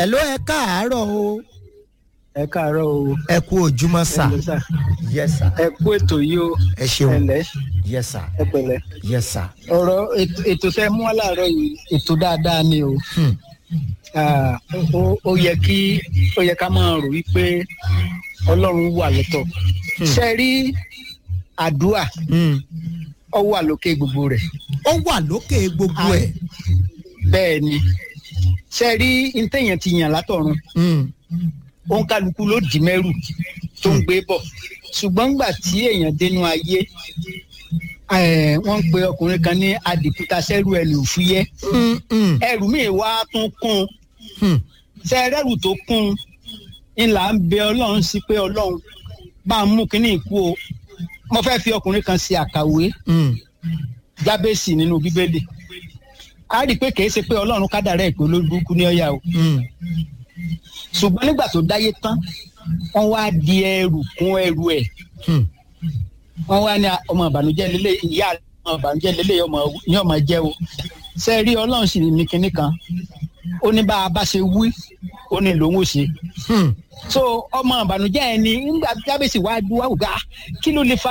hello ẹ káàárọ̀ o ẹ káàárọ̀ o. ẹ kú ojúmọ́ sà Ẹ ǹlẹ́ sà. yes sir ẹ kú ètò yìí o. ẹ ṣeun ẹ̀lẹ́ yes sir ẹ pẹ̀lẹ́. yes sir. ọ̀rọ̀ ètò- ètò tẹ mú wá láàárọ̀ yìí ètò dáadáa ni o. Hmm. Ah, ó- ó yẹ kí ó yẹ ká máa rò wípé ọlọ́run wà lọ́tọ̀. ṣe rí àdúrà Hmm. ọ wà lókè gbogbo rẹ̀. ó wà lókè gbogbo ẹ̀. bẹ́ẹ̀ ni ṣe rí ntẹ̀yàn ti yàn látọ̀run Hmm. òun kálukú ló dì mẹ́rù tó ń gbé bọ̀ ṣùgbọ́n ńgbà tí èèyàn dénú ayé eh, wọ́n ń pe ọkùnrin kan ní adìkúta sẹ́rù ẹ̀lì òfúyẹ́ Hmm. Hmm. ẹrù míì wá tún kún un Hmm. ṣe ẹrẹ́rù tó kún un ńlá ń bẹ ọlọ́run sí pé ọlọ́run bá ń mú kínní ìkú o mo fẹ́ fi ọkùnrin kan ṣe àkàwé Hmm. jábẹ́sì nínú bíbélì a rí i pé kìí ṣe pé ọlọ́run kádàrá ìpè olóògbé ní ọ̀yà o Hmm. ṣùgbọ́n nígbà tó dáyé tán wọ́n wá di ẹrù kún ẹrù ẹ̀ Hmm. wọ́n wá ní ọmọ ìbànújẹ́ lélẹ̀ ìyá ọmọ ìbànújẹ́ lélẹ̀ ọmọ ní ọmọ jẹ́ o ṣe rí ọlọ́run sì ní kinní kan ó ní bá a bá ṣe wí ó ní lòun ò ṣe Hmm. so ọmọ ìbànújẹ́ ẹni nígbà jábèsì wá dúwà wò ká kí ló lè fa